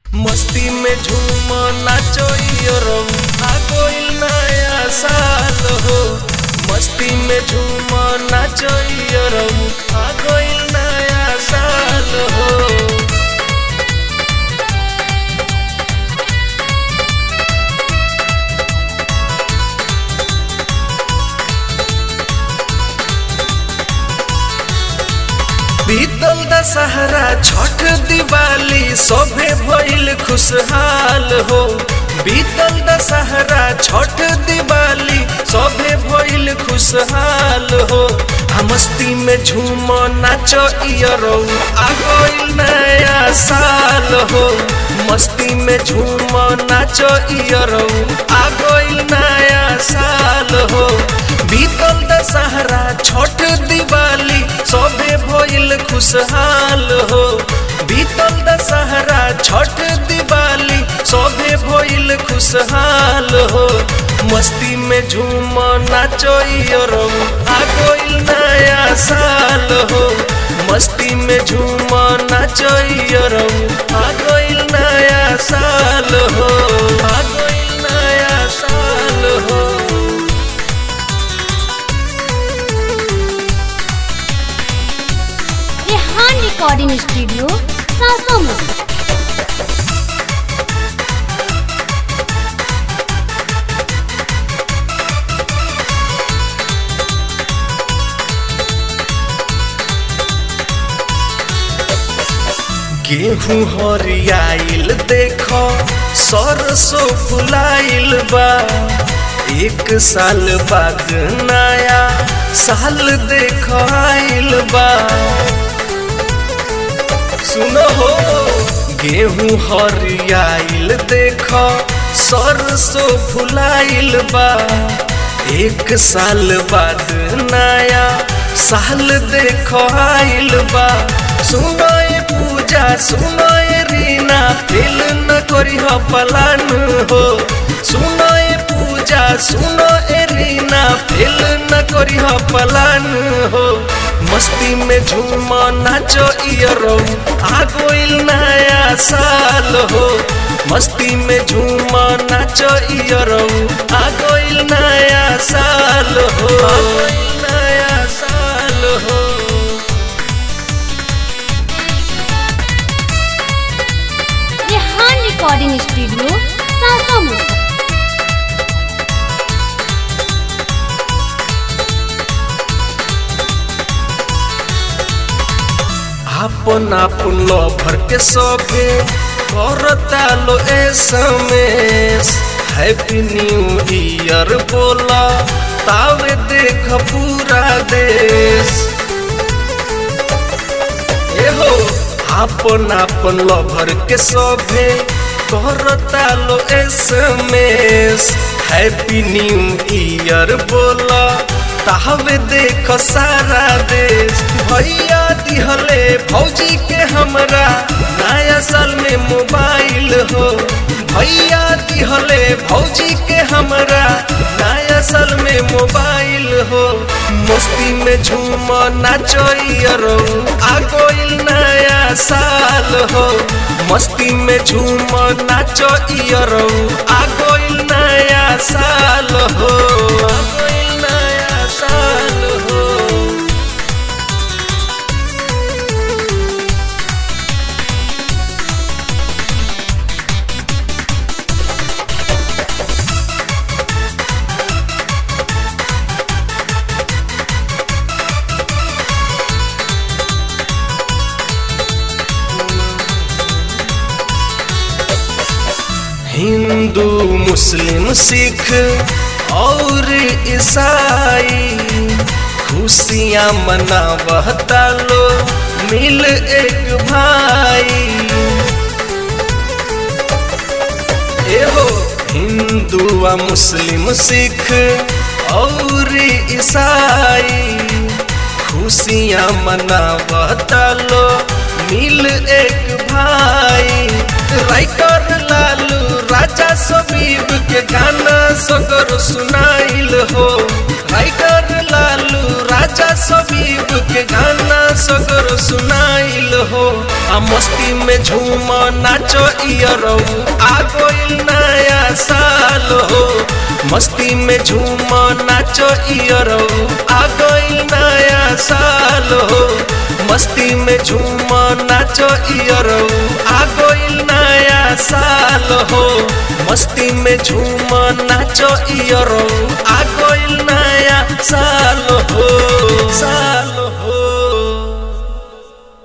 मस्ती में झूम नाचो यो आ गइल नया साल हो मस्ती में झूम नाचो यो आ गइल नया साल हो बीतल दशहरा छठ दिवाली सभे भइल खुशहाल हो बीतल दशहरा छठ दिवाली सभे भइल खुशहाल हो आ मस्ती में झूम नाचो इयरो आ गइल नया साल हो मस्ती में झूम नाचो इयरो आ गइल नया साल हो बीतल दशहरा छठ दिवाली सभे भइल खुशहाल हो बीतल दशहरा छठ दिवाली सभे भइल खुशहाल हो मस्ती में झूम नाचो रो आ गइल नया साल हो मस्ती में झूम नाचो रो आ गइल नया साल हो आ गइल नया साल हो रेहान रिकॉर्डिंग स्टूडियो सासामुसा गेहूं हरियाइल देखो सरसों फुलाइल बा एक साल बाद नया साल देखो आइल बा सुनो हो गेहूं हरियाइल देखो सरसों फुलाइल बा एक साल बाद नया साल देखो आइल बा सुनो ये पूजा सुनो ये रीना दिल न करी हो पलान हो सुनो ये पूजा सुनो ए रीना दिल न करी हो पलान हो मस्ती में झूम नाचो इयरो आ गइल नया साल हो मस्ती में झूम नाचो इयरो आ गइल नया साल हो आ गइल नया साल हो रेहान रिकॉर्डिंग स्टूडियो सासामुसा आपन आपन लभर के सबे करता लो एसएमएस हैप्पी न्यू ईयर बोला तावे देख पूरा देश एहो आपन आपन लभर के सबे करता लो एसएमएस हैप्पी न्यू ईयर बोला तावे देख सारा देश भैया दिहले भौजी के हमरा नया साल में मोबाइल हो भैया दिहले भौजी के हमरा नया साल में मोबाइल हो मस्ती में झूम नाचो रो आ गइल नया साल हो मस्ती में झूम नाचो रो आ गइल नया साल हो आ गइल नया साल हो हिंदू मुस्लिम सिख और ईसाई खुशियाँ मनावता लो मिल एक भाई एहो हिंदू आ मुस्लिम सिख और ईसाई खुशियाँ मनावता लो मिल एक भाई राइटर लालू राजा सबीब के गाना सगर सुनाइल हो राइटर लालू राजा सबीब के गाना सगर सुनाइल हो आ मस्ती में झूम नाचो इयरौ आ गइल नया साल हो मस्ती में झूम नाचो इयरौ आ गइल नया साल हो मस्ती में झूम नाचो इयरौ आ गइल नया साल हो मस्ती में झूम नाचो इयरौ आ गइल नया साल हो